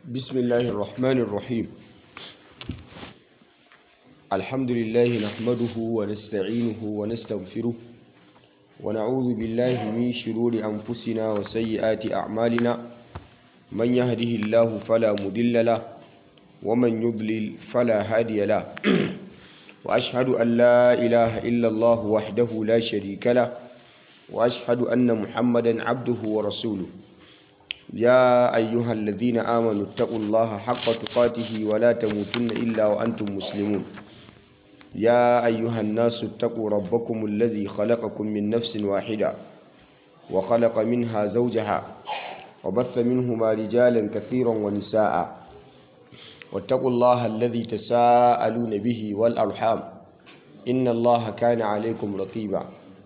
بسم الله الرحمن الرحيم الحمد لله نحمده ونستعينه ونستغفره ونعوذ بالله من شرور أنفسنا وسيئات أعمالنا من يهده الله فلا مضل له ومن يضلل فلا هادي له وأشهد أن لا إله إلا الله وحده لا شريك له وأشهد أن محمدا عبده ورسوله يا أيها الذين آمنوا اتقوا الله حق تقاته ولا تموتن إلا وأنتم مسلمون يا أيها الناس اتقوا ربكم الذي خلقكم من نفس واحدة وخلق منها زوجها وبث منهما رجالا كثيرا ونساء واتقوا الله الذي تساءلون به والأرحام إن الله كان عليكم رقيبا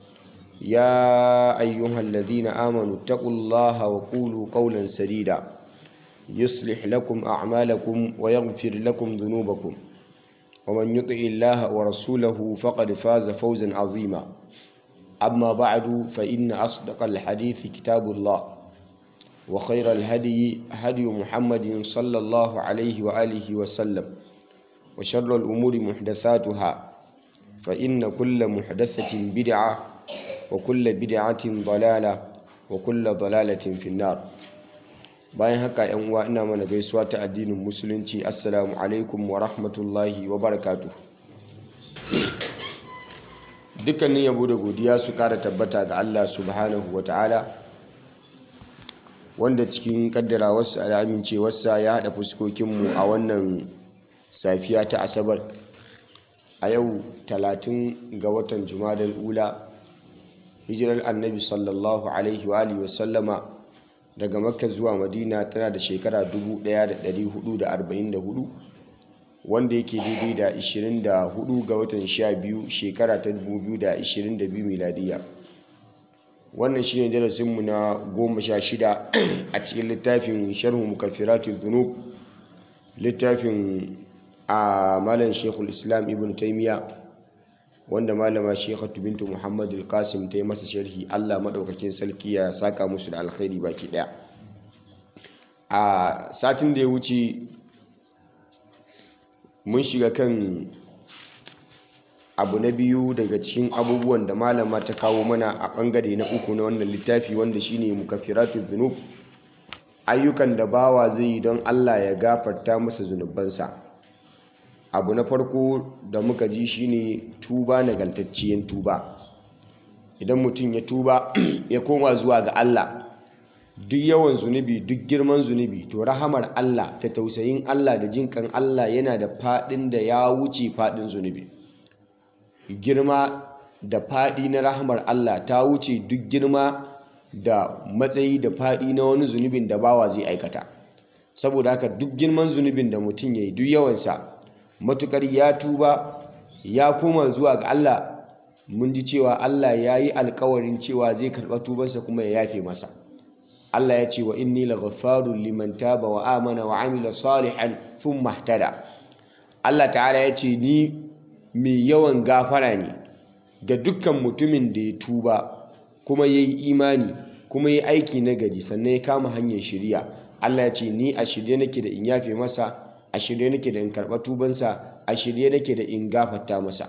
يا أيها الذين آمنوا اتقوا الله وقولوا قولا سديدا يصلح لكم أعمالكم ويغفر لكم ذنوبكم ومن يطع الله ورسوله فقد فاز فوزا عظيما أما بعد فإن أصدق الحديث كتاب الله وخير الهدي هدي محمد صلى الله عليه وآله وسلم وشر الأمور محدثاتها فإن كل محدثة بدعة وكل بدعة ضلالة وكل ضلالة في النار bayan haka yan uwa ina mana gaisuwa ta addinin musulunci assalamu alaikum wa rahmatullahi wa barakatuh dukkanin yabo da godiya su kara tabbata ga Allah subhanahu wa ta'ala wanda cikin kaddarawarsa da amincewarsa ya haɗa fuskokinmu a wannan safiya ta asabar a yau talatin ga watan jumadal ula hijirar annabi sallallahu alaihi wa alihi wasallama daga makka zuwa madina tana da shekara 1444 wanda yake daidai da 24 ga watan 12 shekara ta 2022 miladiya wannan shine darasinmu na 16 a cikin littafin sharhu mukaffiratul dhunub littafin a malam shekul islam ibn taimiyya wanda malama shekhatu bintu muhammadu al-qasim ta yi masa sharhi allah maɗaukakin sarki ya saka musu da alkhairi baki ɗaya a satin da ya wuce mun shiga kan abu na biyu daga cikin abubuwan da malama ta kawo mana a ɓangare na uku na wannan littafi wanda shine mukaffiratu dhunub ayyukan da bawa zai yi don allah ya gafarta masa zunubansa abu na farko da muka ji shine tuba nagartacciyen tuba idan mutum ya tuba ya koma zuwa ga Allah duk yawan zunubi duk girman zunubi to rahamar Allah ta tausayin Allah da jinkan Allah yana da fadin da ya wuce fadin zunubi girma da fadi na rahamar Allah ta wuce duk girma da matsayi da fadi na wani zunubin da bawa zai aikata saboda haka duk girman zunubin da mutum ya yi duk yawansa matukar ya tuba ya koma zuwa ga Allah mun ji cewa Allah ya yi alkawarin cewa zai karɓa tubansa kuma ya yafe masa Allah ya ce wa inni laghaffarun liman taba wa amana wa amila salihan thumma ihtada Allah ta'ala ya ce ni mai yawan gafara ne ga dukkan mutumin da ya tuba kuma ya yi imani kuma ya aiki na gari sannan ya kama hanyar shiriya Allah ya ce ni a shirye nake da in yafe masa a shirye nake da in karɓa tubansa a shirye nake da in gafarta masa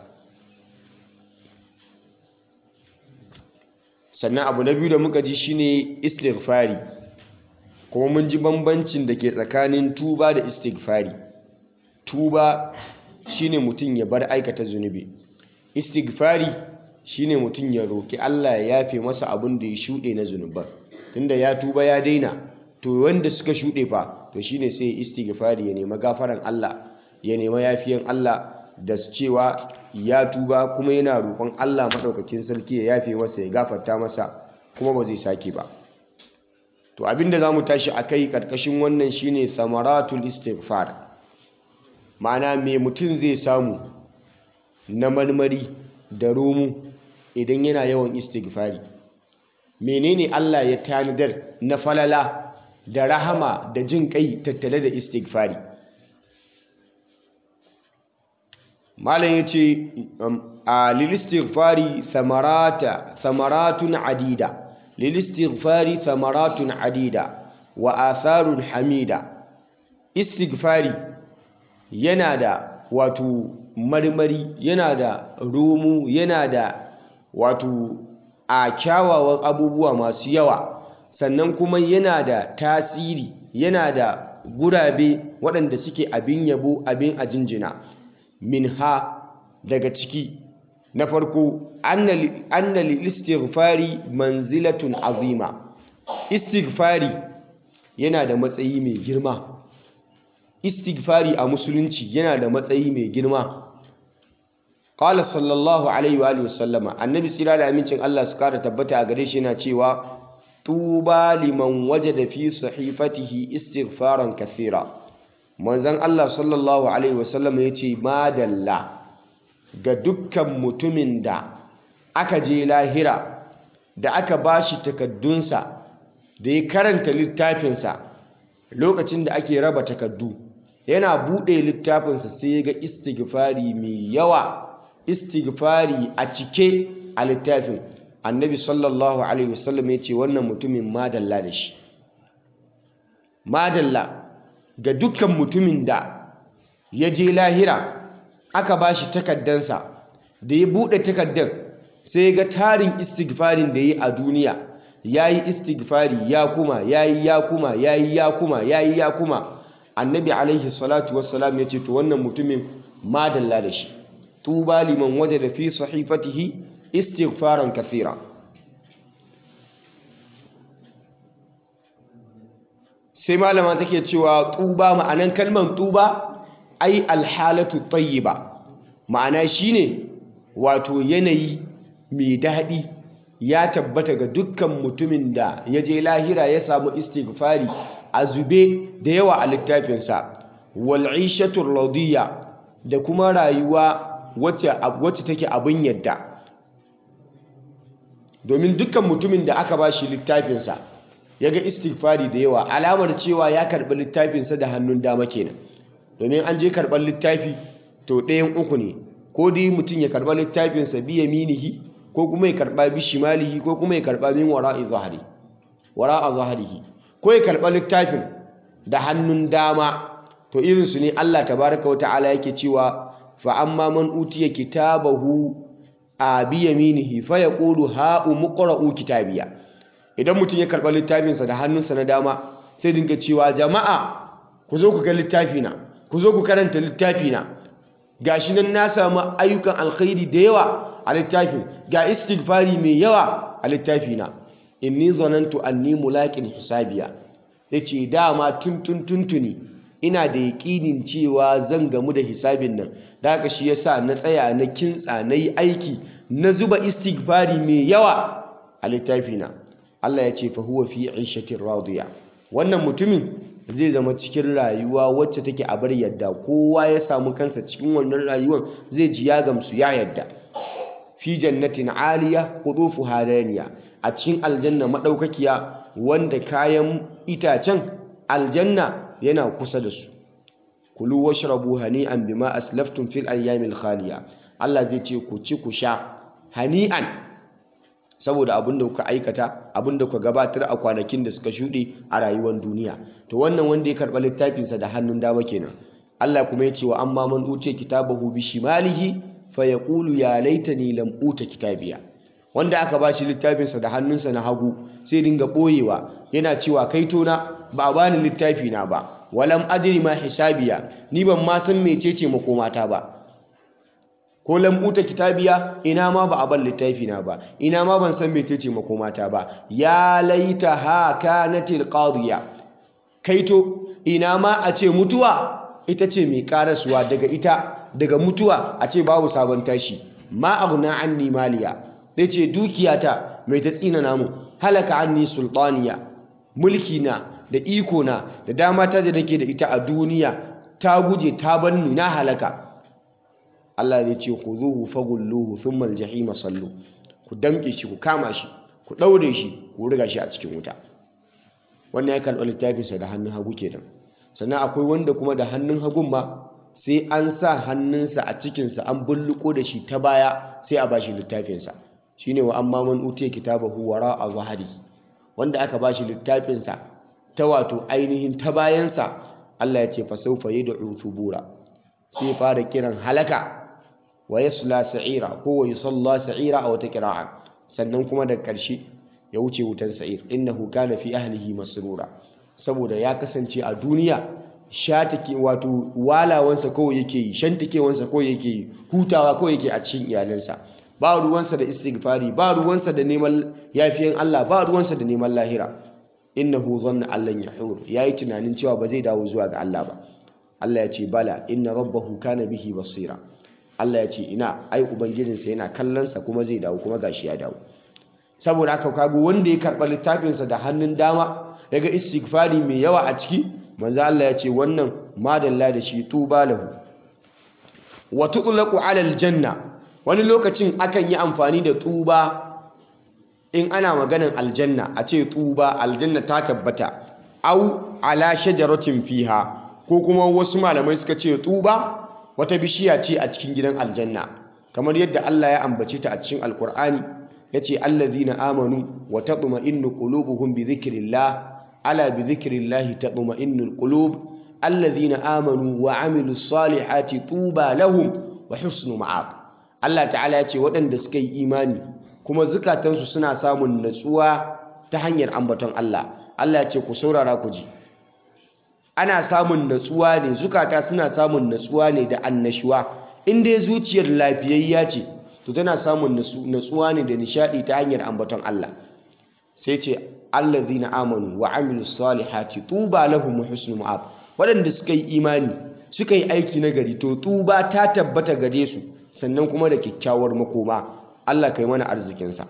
sannan abu na biyu da muka ji shine istighfari kuma mun ji bambancin da ke tsakanin tuba da istighfari tuba shine mutum ya bar aikata zunubi istighfari shine mutum ya roki Allah ya yafe masa abin da ya shuɗe na zunuban tunda ya tuba ya daina to wanda suka shuɗe fa to shine sai istighfari ya nema gafaran Allah ya nema yafiyan Allah da cewa ya tuba kuma yana roƙon Allah maɗaukakin sarki ya yafe masa ya gafarta masa kuma ba zai sake ba to abinda za mu tashi a kai ƙarƙashin wannan shine samaratul istighfar ma'ana me mutum zai samu na marmari da romu idan yana yawan istighfari menene Allah ya tanadar na falala da rahama da jin kai tattale da istighfari malam ya ce a lilistighfari thamaratun adida lilistighfari thamaratun adida wa atharun hamida istighfari yana da wato marmari yana da romo yana da wato a kyawawan abubuwa masu yawa sannan kuma yana da tasiri yana da gurabe waɗanda suke abin yabo abin a jinjina min ha daga ciki na farko anna lil istighfari manzilatun azima istighfari yana da matsayi mai girma istighfari a musulunci yana da matsayi mai girma qala sallallahu alaihi wa alihi wasallama annabi tsira da amincin Allah su kara tabbata a gare shi yana cewa tuba liman wajada fi sahifatihi istighfaran kathira manzon Allah sallallahu alaihi wasallama yace madalla ga dukkan mutumin da aka je lahira da aka bashi takaddunsa da ya karanta littafinsa lokacin da ake raba takaddu yana buɗe littafinsa sai ga istighfari mai yawa istighfari a cike a littafin annabi sallallahu alaihi wasallam ya ce wannan mutumin madalla da shi madalla ga dukkan mutumin da ya je lahira aka ba shi takaddansa da ya buɗe takaddan sai ga tarin istighfarin da ya yi a duniya ya yi istighfari ya kuma ya yi ya kuma ya yi ya kuma ya yi ya kuma annabi alaihi salatu wassalam ya ce to wannan mutumin madalla da shi tuba liman waje da fi sahifatihi istighfaran kathira sai malama take cewa tuba ma'anan kalmar tuba ai alhalatu tayyiba ma'ana shine wato yanayi mai daɗi ya tabbata ga dukkan mutumin da ya je lahira ya samu istighfari a zube da yawa a littafinsa wal'ishatul radiyya da kuma rayuwa wacce take abin yadda domin dukkan mutumin da aka ba shi littafinsa ya ga istighfari da yawa alamar cewa ya karɓi littafinsa da hannun dama kenan domin an je karɓar littafi to ɗayan uku ne ko dai mutum ya karɓa littafinsa biya minihi ko kuma ya karɓa bi shimalihi ko kuma ya karɓa min wara'i zahari wara'a zaharihi ko ya karɓa littafin da hannun dama to irinsu ne Allah tabaraka wa ta'ala yake cewa fa amma man utiya kitabahu a biyaminihi fa yaqulu ha umqra'u kitabiya idan mutum ya karɓa littafinsa da hannunsa na dama sai dinga cewa jama'a ku zo ku ga littafina ku zo ku karanta littafina gashi nan na samu ayyukan alkhairi da yawa a littafin ga istighfari mai yawa a littafina inni zanantu anni mulaqin hisabiya yace dama tuntun tuntuni ina da yaƙinin cewa zan gamu da hisabin nan da haka shi yasa na tsaya na kintsa na yi aiki na zuba istighfari mai yawa a littafina Allah ya ce fa huwa fi 'ishatin radiya wannan mutumin zai zama cikin rayuwa wacce take a bar yadda kowa ya samu kansa cikin wannan rayuwar zai ji ya gamsu ya yadda fi jannatin aliya qudufu hadaniya a cikin aljanna madaukakiya wanda kayan itacen aljanna yana kusa da su kulu washrabu hani'an bima aslaftum fil ayyamil khaliya Allah zai ce ku ci ku sha hani'an saboda abin da kuka aikata abin da kuka gabatar a kwanakin da suka shuɗe a rayuwar duniya to wannan wanda ya karɓa littafinsa da hannun dama kenan Allah kuma ya ce wa amma man utiya kitabahu bi shimalihi fa yaqulu ya laitani lam uta kitabiya wanda aka ba shi littafinsa da hannunsa na hagu sai dinga ɓoyewa yana cewa kai tona ba a bani littafi na ba walam adri ma hisabiya ni ban ma san mecece makomata ba ko lambuta kitabiya ina ma ba a ban littafi na ba ina ma ban san mecece makomata ba ya laita ha kanatil qadiya kaito ina ma a ce mutuwa ita ce mai karasuwa daga ita daga mutuwa a ce babu sabon tashi ma aghna anni maliya zai ce dukiyata mai ta tsina namu halaka anni sultaniya mulki na da iko na da dama ta da nake da ita a duniya ta guje ta banni na halaka Allah zai ce khuzuhu faghulluhu thumma aljahima sallu ku damke shi ku kama shi ku daure shi ku riga shi a cikin wuta wannan ya karɓi littafinsa da hannun hagu kenan sannan akwai wanda kuma da hannun hagun ma sai an sa hannunsa a cikinsa an bulluko da shi ta baya sai a bashi littafinsa shine wa amma man utiya kitabahu wara a zahari wanda aka bashi littafinsa ta wato ainihin ta bayansa Allah ya ce fa sawfa yad'u thubura sai fara kiran halaka wa yasla sa'ira ko wa yusalla sa'ira a wata qira'a sannan kuma da ƙarshe ya wuce wutan sa'ir innahu kana fi ahlihi masrura saboda ya kasance a duniya shatake wato walawansa kawai yake yi shantakewansa kawai yake yi hutawa kawai yake a cikin iyalansa ba ruwansa da istighfari ba ruwansa da neman yafiyan Allah ba ruwansa da neman lahira innahu dhanna allan yahur yayi tunanin cewa ba zai dawo zuwa ga Allah ba Allah ya ce bala inna rabbahu kana bihi basira Allah ya ce ina ai ubangijinsa yana kallonsa kuma zai dawo kuma gashi ya dawo saboda haka kago wanda ya karɓa littafinsa da hannun dama daga istighfari mai yawa a ciki manzo Allah ya ce wannan madalla da shi tuba lahu wa tutlaqu ala aljanna wani lokacin akan yi amfani da tuba in ana maganan aljanna a ce tuba aljanna ta tabbata au ala shajaratin fiha ko kuma wasu malamai suka ce tuba wata bishiya ce a cikin gidan aljanna kamar yadda Allah ya ambace ta a cikin alkur'ani yace allazina amanu wa tatma'innu qulubuhum bi dhikrillah ala bi dhikrillah tatma'innul qulub allazina amanu wa amilus salihati tuba lahum wa husnu ma'ab Allah ta'ala yace waɗanda suka yi imani kuma zukatansu suna samun natsuwa ta hanyar ambaton Allah Allah yace ku saurara ku ji ana samun natsuwa ne zukata suna samun natsuwa ne da annashuwa in dai zuciyar lafiyayya ce to tana samun natsuwa ne da nishadi ta hanyar ambaton Allah sai ce allazina amanu wa amilus salihati tuba lahum wa husnul ma'ab waɗanda suka yi imani suka yi aiki na gari to tuba ta tabbata gare su sannan kuma da kyakkyawar makoma Allah kai mana arzikinsa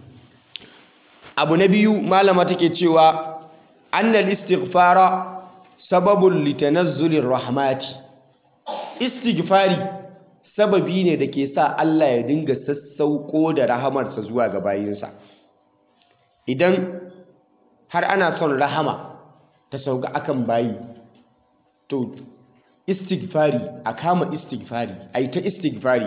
abu na biyu malama take cewa annal istighfara sababun litanazzulin rahmati istighfari sababi ne da ke sa Allah ya dinga sassauko da rahamarsa zuwa ga bayinsa idan har ana son rahama ta sauka akan bayi to istighfari a kama istighfari a yi ta istighfari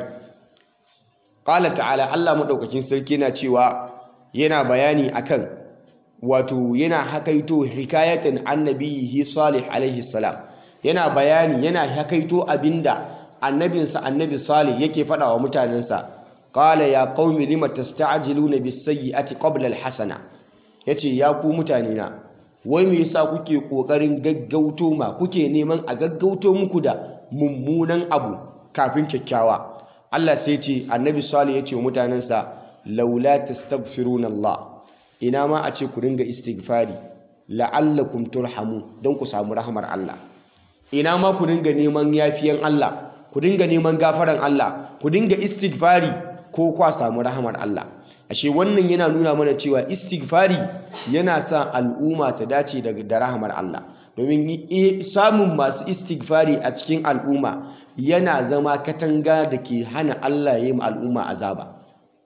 ƙala ta'ala Allah maɗaukakin sarki na cewa yana bayani akan wato yana hakaito hikayatan annabihi salih alaihi salam yana bayani yana hakaito abinda annabinsa annabi salih yake faɗa wa mutanensa qala ya qaumi lima tasta'jiluna bis-sayyi'ati qabla al-hasana yace ya ku mutane na wai me yasa kuke kokarin gaggauto ma kuke neman a gaggauto muku da mummunan abu kafin kyakkyawa Allah sai ce annabi salih yace wa mutanensa laula tastaghfiruna Allah ina ma a ce ku dinga istighfari la'allakum turhamu don ku samu rahmar Allah ina ma ku dinga neman yafiyan Allah ku dinga neman gafaran Allah ku dinga istighfari ko kwa samu rahmar Allah ashe wannan yana nuna mana cewa istighfari yana sa al'umma ta dace da rahmar Allah domin samun masu istighfari a cikin al'umma yana zama katanga da ke hana Allah ya yi al'umma azaba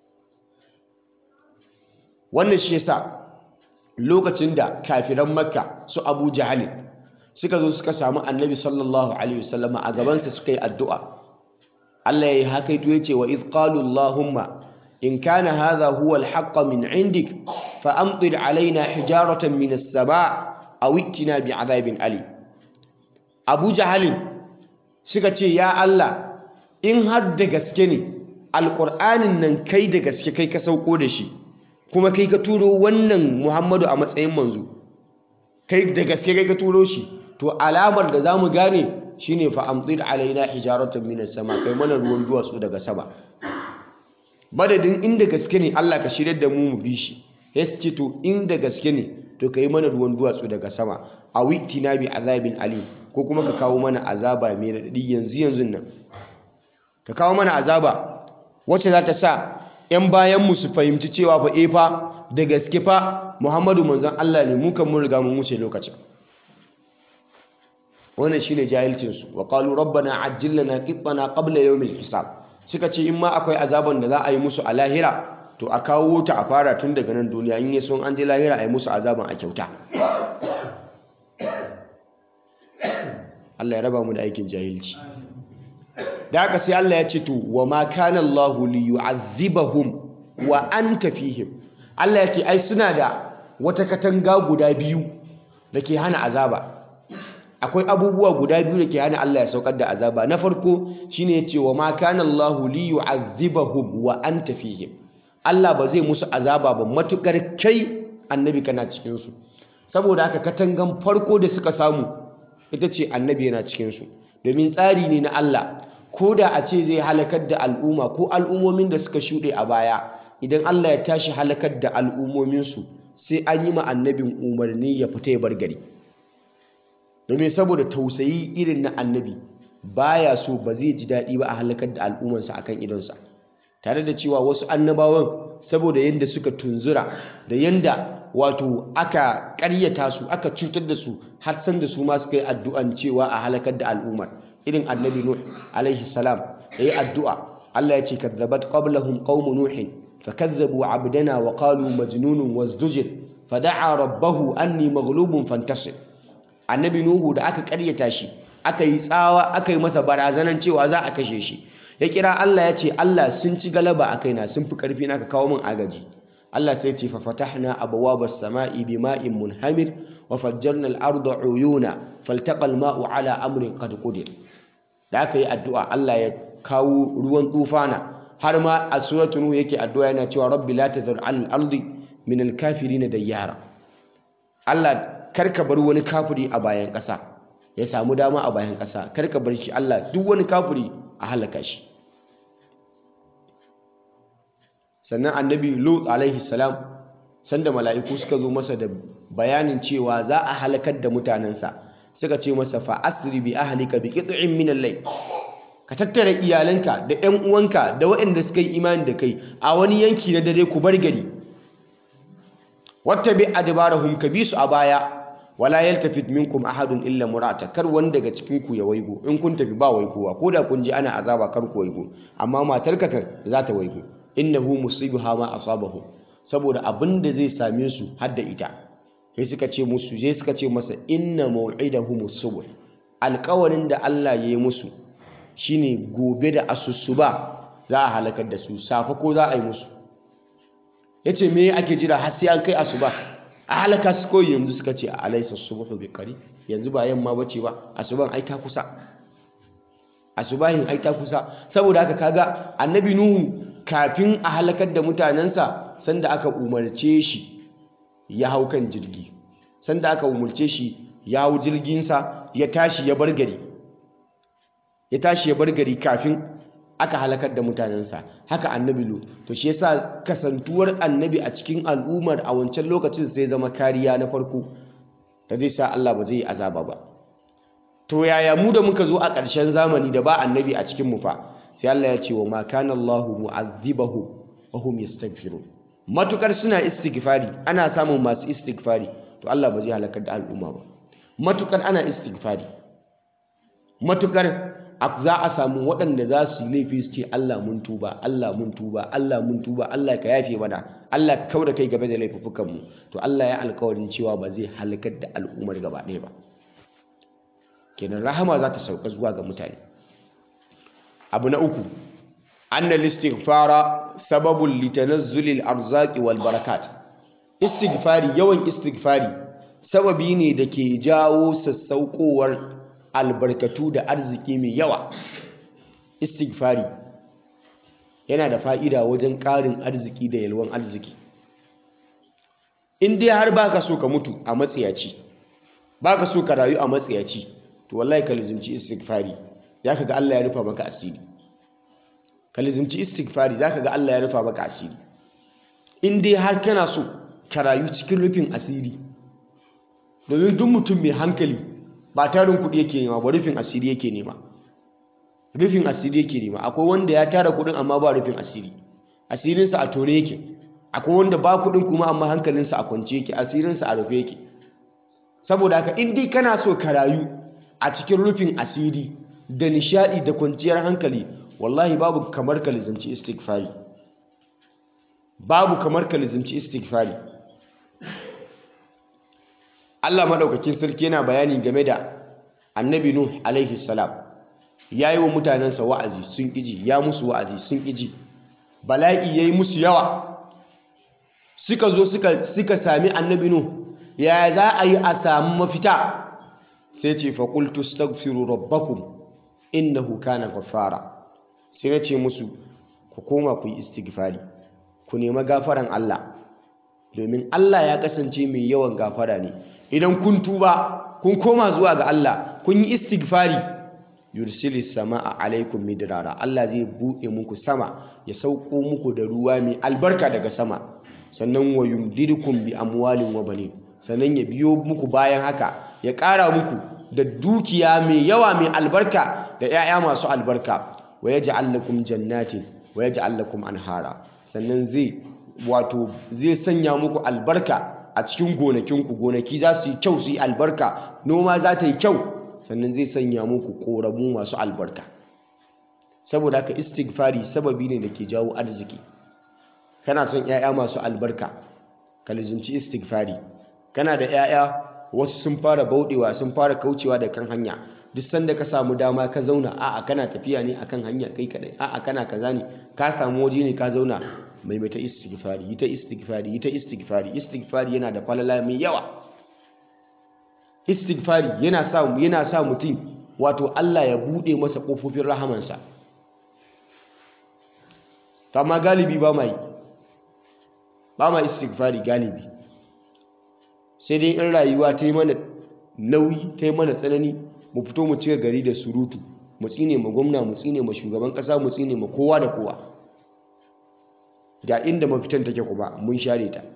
wannan shi yasa lokacin da kafiran makka su abu jahali suka zo suka samu annabi sallallahu alaihi wasallam a gabansa suka yi addu'a Allah ya yi hakaito ya ce wa idh qalu allahumma in kana hadha huwa al min indik fa amtir alaina hijaratan min as-sama' aw itina bi'adabin ali abu jahalin suka ce ya Allah in har da gaske ne alƙur'anin nan kai da gaske kai ka sauko da shi kuma kai ka turo wannan Muhammadu a matsayin manzo kai da gaske kai ka turo shi to alamar da zamu gane shine fa amtir alaina hijaratan minas sama kai mana ruwan duwatsu daga sama madadin inda gaske ne Allah ka shirya da mu mu bi shi ce to inda gaske ne to kai mana ruwan duwatsu daga sama a witina bi azabin alim ko kuma ka kawo mana azaba mai radadi yanzu yanzu nan ka kawo mana azaba wacce za ta sa 'yan bayanmu su fahimci cewa fa e fa da gaske fa muhammadu manzan Allah ne mu kan mun riga mun wuce lokacin wannan shine jahilcinsu wa qalu rabbana ajjil lana qittana qabla yawmil hisab suka ce in ma akwai azaban da za a yi musu a lahira to a kawo ta a fara tun daga nan duniya in yi sun an je lahira a yi musu azaban a kyauta Allah ya raba mu da aikin jahilci da haka sai Allah ya ce to wa ma kana Allahu li yu'azzibahum wa anta fihim Allah ya ce ai suna da wata katanga guda biyu da ke hana azaba akwai abubuwa guda biyu da ke hana Allah ya saukar da azaba na farko shine ya ce wa ma kana Allahu li yu'adhibahum wa anta fihim Allah ba zai musu azaba ba matukar kai annabi kana cikin su saboda haka katangan farko da suka samu ita ce annabi yana cikin su domin tsari ne na Allah ko da a ce zai halakar da al'umma ko al'ummomin da suka shuɗe a baya idan Allah ya tashi halakar da al'ummominsu sai an yi ma annabin umarni ya fita ya bar gari domin saboda tausayi irin na annabi baya so ba zai ji daɗi ba a halakar da al'ummarsa akan idonsa tare da cewa wasu annabawan saboda yadda suka tunzura da yadda wato aka ƙaryata su aka cutar da su har san da su ma suka yi addu'an cewa a halakar da al'ummar irin annabi nuh alaihi salam yayi addu'a Allah ya ce kadzabat qablahum qaum nuhin fakazzabu abdana wa qalu majnunun wazdujir fada'a rabbahu anni maghlubun fantasir annabi nuhu da aka karyata shi aka yi tsawa aka yi masa barazanan cewa za a kashe shi ya kira Allah ya ce Allah sun ci galaba a kaina sun fi karfi na ka kawo min agaji Allah sai ce fa fatahna abwabas sama'i bima'in munhamir wa fajjarna al-arda uyuna faltaqa al-ma'u ala amrin qad qudir da aka yi addu'a Allah ya kawo ruwan tufana har ma a suratul nuh yake addu'a yana cewa rabbi la tazar al-ardi min al-kafirin dayyara Allah karka bar wani kafiri a bayan ƙasa ya samu dama a bayan ƙasa karka bar shi Allah duk wani kafiri a halaka shi sannan annabi lut alaihi salam sanda mala'iku suka zo masa da bayanin cewa za a halakar da mutanensa suka ce masa fa asri bi ahlika bi qit'in min al-layl ka tattara iyalanka da ƴan uwanka da waɗanda suka yi imani da kai a wani yanki na dare ku bar gari wattabi adbarahum ka bi su a baya wala yaltafit minkum ahadun illa murata kar wanda daga cikin ku ya waigo in kun tafi ba waigowa ko da kun ji ana azaba kar ku waigo amma matarka kan za ta waigo innahu musibuha ma asabahu saboda abin da zai same su har da ita sai suka ce musu sai suka ce masa inna maw'idahum subh alƙawarin da Allah ya yi musu shine gobe da asusuba za a halakar da su safa ko za a yi musu yace me ake jira har sai an kai asuba a halaka su koyi yanzu suka ce alaysa subhu bi qari yanzu ba yamma bace ba asuban ai ta kusa asubahin ai ta kusa saboda haka kaga annabi nuhu kafin a halakar da mutanensa sanda aka umarce shi ya hau kan jirgi sanda aka umarce shi ya hau jirginsa ya tashi ya bar gari ya tashi ya bar gari kafin aka halakar da mutanensa haka annabi lut to shi yasa kasantuwar annabi a cikin al'ummar a wancan lokacin sai zama kariya na farko da zai sa Allah ba zai yi azaba ba to yaya mu da muka zo a ƙarshen zamani da ba annabi a cikin mu fa sai Allah ya ce wa ma kana Allahu mu'adhibahum wa hum yastaghfirun matukar suna istighfari ana samun masu istighfari to Allah ba zai halakar da al'umma ba matukar ana istighfari matukar za a samu waɗanda za su yi laifi su ce Allah mun tuba Allah mun tuba Allah mun tuba Allah ka yafe mana Allah ka kauda kai game da laifukan mu to Allah ya alkawarin cewa ba zai halakar da al'ummar gaba ɗaya ba kenan rahama za ta sauka zuwa ga mutane abu na uku anna istighfara sababun litanazzulil arzaki wal barakat istighfari yawan istighfari sababi ne da ke jawo sassaukowar albarkatu da arziki mai yawa istighfari yana da fa'ida wajen ƙarin arziki da yalwan arziki in dai har baka so ka mutu a matsiyaci baka so ka rayu a matsiyaci to wallahi ka lizimci istighfari zaka ga Allah ya rufa maka asiri ka lizimci istighfari zaka ga Allah ya rufa maka asiri in dai har kana so ka rayu cikin rufin asiri domin duk mutum mai hankali ba tarin kuɗi yake nema ba rufin asiri yake nema rufin asiri yake nema akwai wanda ya tara kuɗin amma ba rufin asiri asirinsa a tore yake akwai wanda ba kuɗin kuma amma hankalinsa a kwance yake asirinsa a rufe yake saboda haka in dai kana so ka rayu a cikin rufin asiri da nishaɗi da kwanciyar hankali wallahi babu kamar ka lizimci istighfari babu kamar ka lizimci istighfari Allah maɗaukakin sarki yana bayani game da annabi Nuh alaihi salam ya yi wa mutanensa wa'azi sun ƙiji ya musu wa'azi sun ƙiji bala'i ya yi musu yawa suka zo suka sami annabi Nuh ya za a yi a samu mafita sai ce fa qultu astaghfiru rabbakum innahu kana ghaffara sai na ce musu ku koma ku yi istighfari ku nemi gafaran Allah domin Allah ya kasance mai yawan gafara ne idan kun tuba kun koma zuwa ga Allah kun yi istighfari yursilis sama'a alaikum midrara Allah zai buɗe muku sama ya sauko muku da ruwa mai albarka daga sama sannan wa yumdidukum bi amwalin wa banin sannan ya biyo muku bayan haka ya ƙara muku da dukiya mai yawa mai albarka da 'ya'ya masu albarka wa yaj'al lakum jannatin wa yaj'al lakum anhara sannan zai wato zai sanya muku albarka a cikin gonakinku gonaki za su yi kyau su yi albarka noma za ta yi kyau sannan zai sanya muku ƙoramu masu albarka saboda haka istighfari sababi ne da ke jawo arziki kana son 'ya'ya masu albarka ka lizimci istighfari kana da 'ya'ya wasu sun fara bauɗewa sun fara kaucewa da kan hanya duk sanda ka samu dama ka zauna a'a kana tafiya ne akan hanya kai kadai a'a kana kaza ne ka samu waje ne ka zauna mai mai ta istighfari yi ta istighfari yi ta istighfari istighfari yana da falala mai yawa istighfari yana sa yana sa mutum wato Allah ya bude masa kofofin rahamansa amma galibi ba mai ba ma istighfari galibi sai dai in rayuwa ta yi mana nauyi ta yi mana tsanani mu fito mu cika gari da surutu mu tsine ma gwamna mu tsine ma shugaban kasa mu tsine ma kowa da kowa ga inda mafitan take kuma mun share ta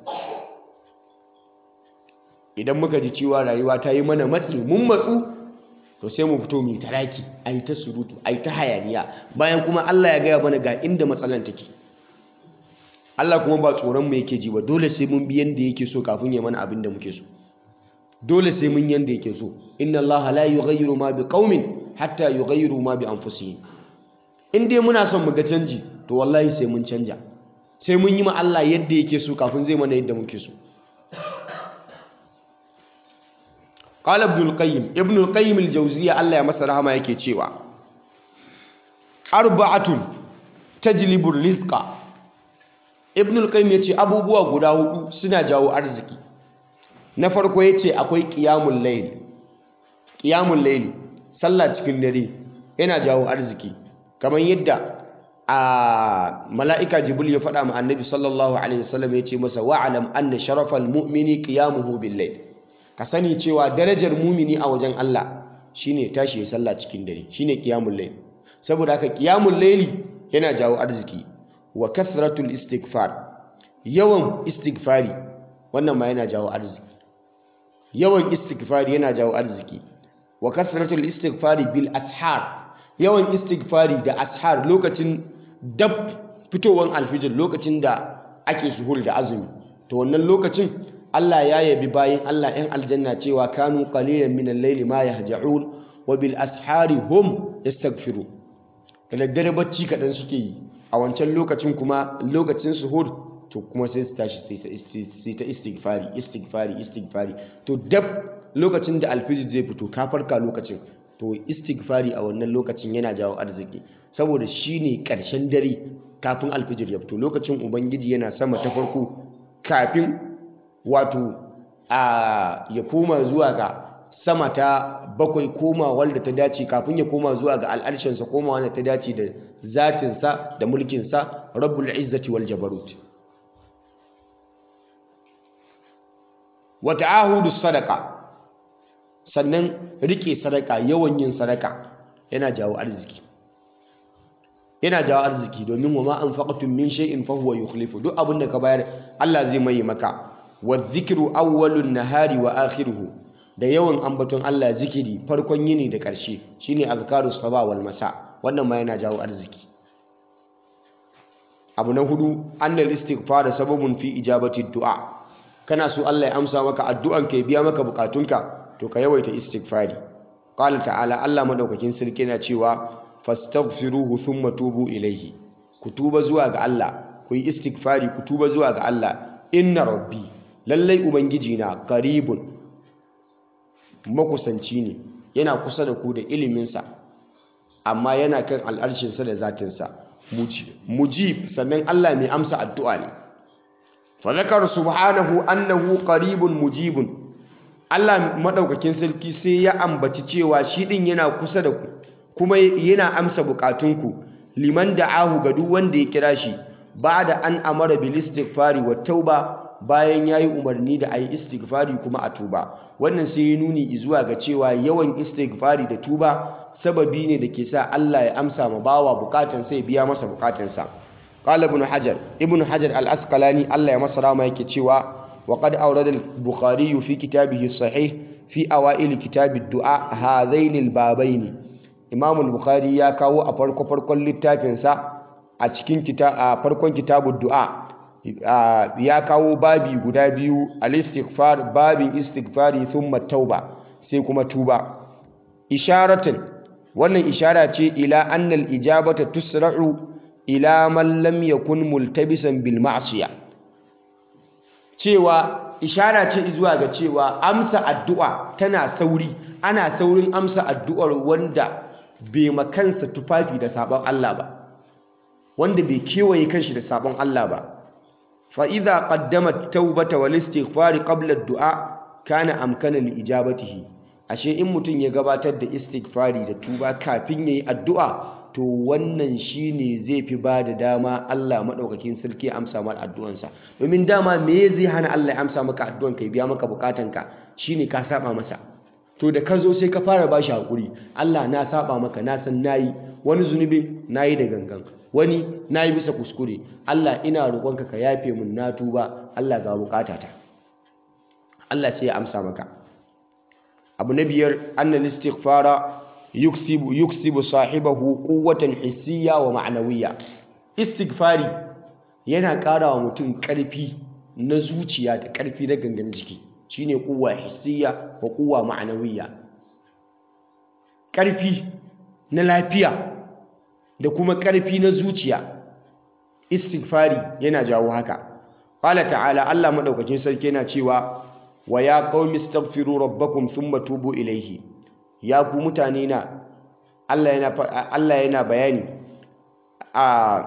idan muka ji cewa rayuwa ta yi mana matsi mun matsu to sai mu fito mu taraki a yi ta surutu a yi ta hayaniya bayan kuma Allah ya gaya mana ga inda matsalan take Allah kuma ba tsoron mu yake ji ba dole sai mun bi yanda yake so kafin ya mana abin da muke so dole sai mun yanda yake so inna Allah la yughayyiru ma bi qaumin hatta yughayyiru ma bi anfusihim in dai muna son mu ga canji to wallahi sai mun canja sai mun yi ma Allah yadda yake so kafin zai mana yadda muke so qala ibn al-qayyim ibn al-qayyim al-jawziyya Allah ya masa rahama yake cewa arba'atun tajlibu rizqa ibn al-qayyim yace abubuwa guda hudu suna jawo arziki na farko yace akwai qiyamul layl qiyamul layl sallah cikin dare yana jawo arziki kamar yadda a mala'ika jibril ya faɗa ma annabi sallallahu alaihi wasallam ya ce masa wa'alam anna sharafal mu'mini qiyamuhu bil layl ka sani cewa darajar mumini a wajen Allah shine tashi ya sallah cikin dare shine qiyamul layl saboda haka qiyamul layli yana jawo arziki wa kathratul istighfar yawan istighfari wannan ma yana jawo arziki yawan istighfari yana jawo arziki wa kathratul istighfari bil ashar yawan istighfari da ashar lokacin dab fitowar alfijir lokacin da ake suhur da azumi to wannan lokacin Allah ya yabi bayin Allah 'yan aljanna cewa kanu qalilan min al-layli ma yahja'un wa bil ashari hum yastaghfirun da daddare bacci kaɗan suke yi a wancan lokacin kuma lokacin suhur to kuma sai su tashi sai ta istighfari istighfari istighfari to dab lokacin da alfijir zai fito ka farka lokacin to istighfari a wannan lokacin yana jawo arziki saboda shine ƙarshen dare kafin alfijir ya fito lokacin ubangiji yana sama ta farko kafin wato a ya koma zuwa ga sama ta bakwai koma wanda ta dace kafin ya koma zuwa ga al'arshinsa koma wanda ta dace da zatinsa da mulkinsa rabbul izzati wal jabarut wa ta'ahudu sadaqa sannan rike sadaka yawan yin sadaka yana jawo arziki yana jawo arziki domin wa ma anfaqtum min shay'in fa huwa yukhlifu duk abin da ka bayar Allah zai mai maka wa dhikru awwalun nahari wa akhiruhu da yawan ambaton Allah zikiri farkon yini da ƙarshe shine azkarus saba wal masa wannan ma yana jawo arziki abu na hudu annal istighfar sababun fi ijabati du'a kana so Allah ya amsa maka addu'an ka ya biya maka bukatunka to ka yawaita istighfari qala ta'ala Allah madaukakin sarki na cewa fastaghfiruhu thumma tubu ilaihi ku tuba zuwa ga Allah ku yi istighfari ku tuba zuwa ga Allah inna rabbi lallai ubangiji na qaribun makusanci ne yana kusa da ku da iliminsa amma yana kan al'arshinsa da zatinsa mujib sannan Allah mai amsa addu'a ne fa zakar subhanahu annahu qaribun mujibun Allah maɗaukakin sarki sai ya ambaci cewa shi ɗin yana kusa da ku kuma yana amsa bukatunku liman da'ahu ga duk wanda ya kira shi ba da an amara bil istighfari wa tauba bayan yayi umarni da ayi istighfari kuma a tuba wannan sai ya nuni zuwa ga cewa yawan istighfari da tuba sababi ne da ke sa Allah ya amsa ma bawa bukatan sai biya masa bukatansa qala ibn hajar ibn hajar al-asqalani Allah ya masa rama yake cewa wa qad awrada al-bukhari fi kitabihi sahih fi awail kitab ad-du'a hadain al-babaini imam al-bukhari ya kawo a farko farkon littafinsa a cikin a farkon kitabud du'a ya kawo babi guda biyu al-istighfar babin istighfari thumma tauba sai kuma tuba isharatan wannan ishara ce ila annal ijabata tusra'u ila man lam yakun multabisan bil ma'siyah cewa ishara ce zuwa ga cewa amsa addu'a tana sauri ana saurin amsa addu'ar wanda bai makansa tufafi da sabon Allah ba wanda bai kewaye kanshi da sabon Allah ba fa idza qaddama tawbata wal istighfari qabla ad-du'a kana amkana li ijabatihi ashe in mutum ya gabatar da istighfari da tuba kafin yayi addu'a to wannan shine zai fi ba da dama Allah madaukakin sarki ya amsa maka addu'ansa domin dama me zai hana Allah ya amsa maka addu'an ka biya maka bukatanka shine ka saba masa to da ka zo sai ka fara ba shi hakuri Allah na saba maka na san nayi wani zunubi nayi da gangan wani nayi bisa kuskure Allah ina roƙonka ka yafe mun na tuba Allah ga bukatata Allah sai ya amsa maka abu na biyar annal istighfara yuksibu yuksibu sahibahu quwwatan hissiyya wa ma'nawiyya istighfari yana ƙara wa mutum ƙarfi na zuciya da ƙarfi na gangan jiki shine quwwa hissiyya wa quwwa ma'nawiyya ƙarfi na lafiya da kuma ƙarfi na zuciya istighfari yana jawo haka qala ta'ala Allah madaukakin sarki yana cewa wa ya qaumi astaghfiru rabbakum thumma tubu ilayhi ya ku mutane na Allah yana Allah yana bayani a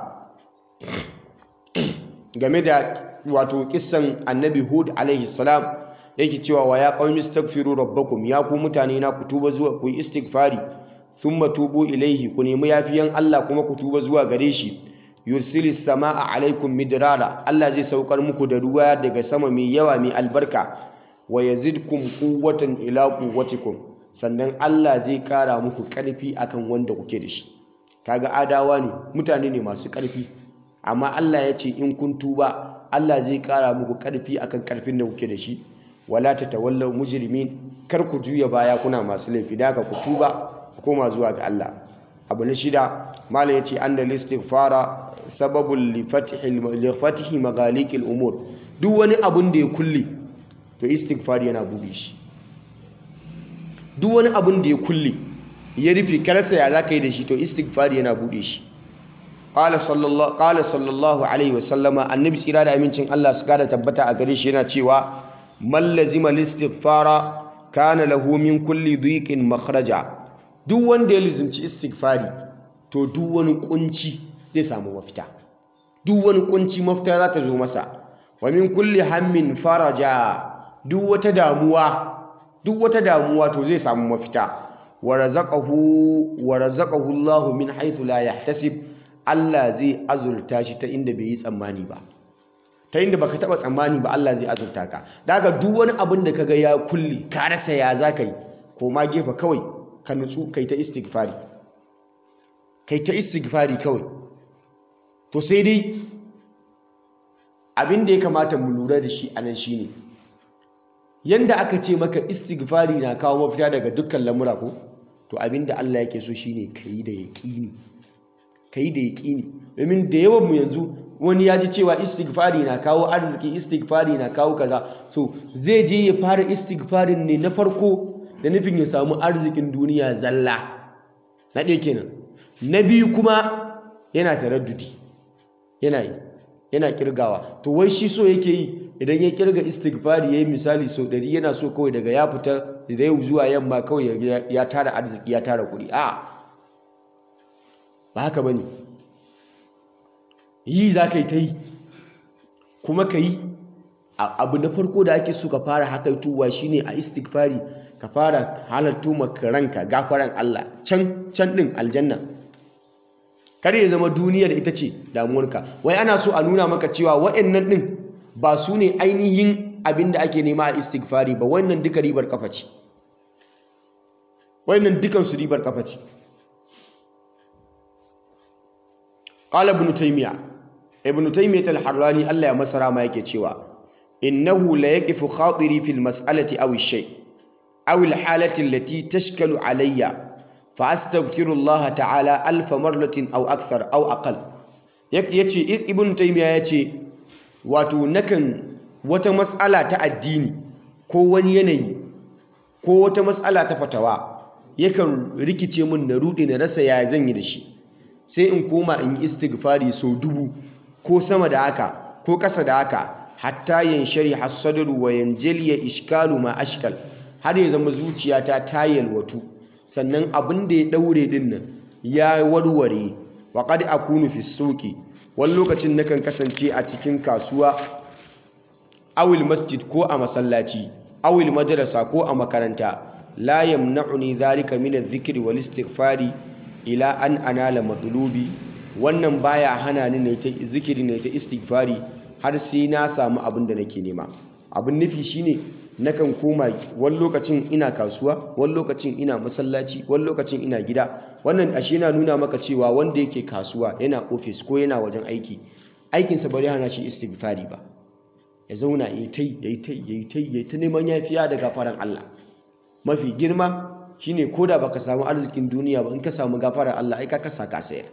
game da wato kissan annabi Hud alaihi salam yake cewa wa ya qaumi astaghfiru rabbakum ya ku mutane na ku tuba zuwa ku istighfari thumma tubu ilayhi ku nemi yafiyan Allah kuma ku tuba zuwa gare shi yursilis samaa alaikum midrara Allah zai saukar muku da ruwa daga sama mai yawa mai albarka wa yazidkum quwwatan ila quwwatikum sannan Allah zai kara muku karfi akan wanda kuke da shi kaga adawa ne mutane ne masu karfi amma Allah ya ce in kun tuba Allah zai kara muku karfi akan karfin da kuke da shi wala tatawallaw mujrimin kar ku juya baya kuna masu laifi da ku tuba ku koma zuwa ga Allah abu na shida malam yace annal istighfara sababul li fathi maghalikil umur duk wani abun da ya kulle to istighfar yana bude shi duk wani abun da ya kulle ya rufe karsa ya zaka yi da shi to istighfar yana bude shi qala sallallahu qala sallallahu alaihi wasallama annabi tsira da amincin Allah su kada tabbata a gare shi yana cewa man lazima istighfara kana lahu min kulli dhiqin makhraja duk wanda ya lizimci istighfari to duk wani kunci zai samu mafita duk wani kunci mafita za ta zo masa wa min kulli hammin faraja duk wata damuwa duk wata damuwa to zai samu mafita wa razaqahu wa razaqahu Allahu min haythu la yahtasib Allah zai azurta shi ta inda bai yi tsammani ba ta inda baka taba tsammani ba Allah zai azurta ka daga duk wani abin da kaga ya kulli ka rasa ya zaka yi ko ma gefe kawai ka nutsu kai ta istighfari kai ta istighfari kawai to sai dai abin da ya kamata mu lura da shi anan shine yanda aka ce maka istighfari na kawo mafita daga dukkan lamura ko to abin da Allah yake so shine kai da yaqini kai da yaqini domin da yawan mu yanzu wani ya ji cewa istighfari na kawo arziki istighfari na kawo kaza so zai je ya fara istighfarin ne na farko da nufin ya samu arzikin duniya zalla na ɗaya kenan na biyu kuma yana taraddudi yana yi yana kirgawa to wai shi so yake yi idan ya kirga istighfari yayi misali sau ɗari yana so kawai daga ya fita da yau zuwa yamma kawai ya tara arziki ya tara kuɗi a ba haka bane yi za ka yi ta yi kuma ka yi abu na farko da ake so ka fara hakaituwa shine a istighfari ka fara halarto maka ranka gafaran Allah can can din aljanna kar ya zama duniyar ita ce damuwarka wai ana so a nuna maka cewa wa'annan din ba su ne ainihin abin da ake nema a istighfari ba wannan duka ribar kafa ce wannan dukan su ribar kafa ce qala ibn taymiya ibn taymiya al-harrani Allah ya masara ma yake cewa innahu la yaqifu khatiri fil mas'alati aw ash-shay aw al-halati allati tashkalu alayya fa astaghfirullah ta'ala alf marratin aw akthar aw aqal yace ibn taymiya yace wato nakan wata mas'ala ta addini ko wani yanayi ko wata mas'ala ta fatawa yakan rikice min na rude na rasa ya zan yi da shi sai in koma in yi istighfari sau dubu ko sama da haka ko ƙasa da haka hatta yanshari hasadru wa yanjaliya ishkalu ma ashkal har ya zama zuciyata ta yalwatu sannan abin da ya daure din nan ya warware wa qad akunu fi suqi wani lokacin nakan kasance a cikin kasuwa awil masjid ko a masallaci awil madrasa ko a makaranta la yamna'uni dhalika min adh-dhikri wal istighfari ila an anala matlubi wannan baya hana ni ne ta zikiri ne ta istighfari har sai na samu abin da nake nema abin nufi shine nakan koma wani lokacin ina kasuwa wani lokacin ina masallaci wani lokacin ina gida wannan ashe yana nuna maka cewa wanda yake kasuwa yana ofis ko yana wajen aiki aikinsa bari hana shi istighfari ba ya zauna ya tai ya tai ya tai ya ta neman yafiya daga faran Allah mafi girma shine koda baka samu arzikin duniya ba in ka samu gafarar Allah ai ka kasa ka sayar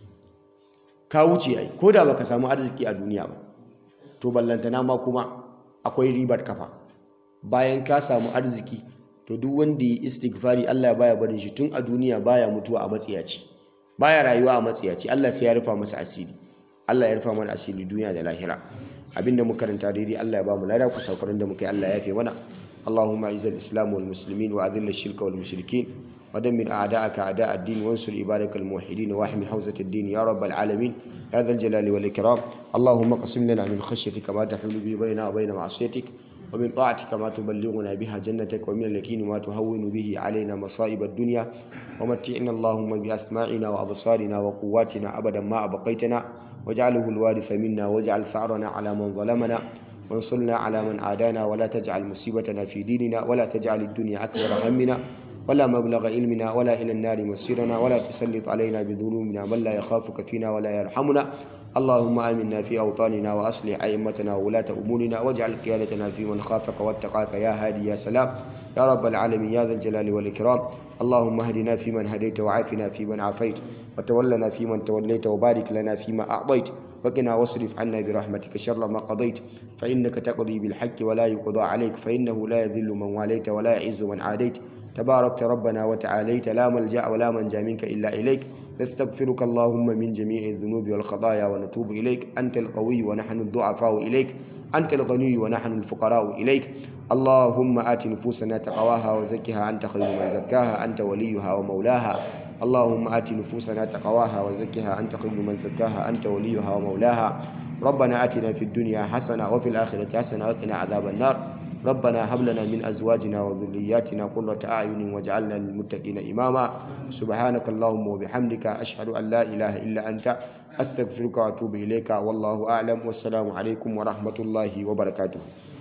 ka wuce ai koda baka samu arziki a duniya ba to ballantana ma kuma akwai ribar kafa bayan ka samu arziki to duk wanda yi istighfari Allah ya baya barin shi tun a duniya baya mutuwa a matsiyaci baya rayuwa a matsiyaci Allah sai ya rufa masa asiri Allah ya rufa mana asiri duniya da lahira abinda muka karanta daidai Allah ya ba mu lada ku saukarin da muka yi Allah ya yafe mana اللهم اعز الاسلام والمسلمين واذل الشرك والمشركين ودمر اعداءك اعداء الدين وانصر عبادك الموحدين واحمي حوزه الدين يا رب العالمين يا ذا الجلال والاكرام اللهم اقسم لنا من خشيتك ما تحول به بيننا وبين معصيتك ومن طاعتك ما تبلغنا بها جنتك ومن اليقين ما تهون به علينا مصائب الدنيا ومتعنا اللهم باسماعنا وابصارنا وقواتنا ابدا ما ابقيتنا واجعله الوارث منا واجعل ثارنا على من ظلمنا وانصرنا على من عادانا ولا تجعل مصيبتنا في ديننا ولا تجعل الدنيا أكبر همنا ولا مبلغ علمنا ولا إلى النار مصيرنا ولا تسلط علينا بذنوبنا من لا يخافك فينا ولا يرحمنا اللهم آمنا في أوطاننا وأصلح أئمتنا وولاة أمورنا واجعل قيادتنا في من خافك واتقاك يا هادي يا سلام يا رب العالمين يا ذا الجلال والإكرام اللهم اهدنا فيمن هديت وعافنا فيمن عافيت وتولنا فيمن توليت وبارك لنا فيما أعطيت وقنا واصرف عنا برحمتك شر ما قضيت فإنك تقضي بالحق ولا يقضى عليك فإنه لا يذل من واليت ولا يعز من عاديت تباركت ربنا وتعاليت لا ملجأ ولا منجا منك إلا إليك نستغفرك اللهم من جميع الذنوب والخطايا ونتوب إليك أنت القوي ونحن الضعفاء إليك أنت الغني ونحن الفقراء إليك اللهم آت نفوسنا تقواها وزكها أنت خير من زكاها أنت وليها ومولاها اللهم آت نفوسنا تقواها وزكها أنت خير من زكاها أنت وليها ومولاها ربنا آتنا في الدنيا حسنة وفي الآخرة حسنة وقنا عذاب النار ربنا هب لنا من أزواجنا وذرياتنا قرة أعين واجعلنا للمتقين إماما سبحانك اللهم وبحمدك أشهد أن لا إله إلا أنت أستغفرك وأتوب إليك والله أعلم والسلام عليكم ورحمة الله وبركاته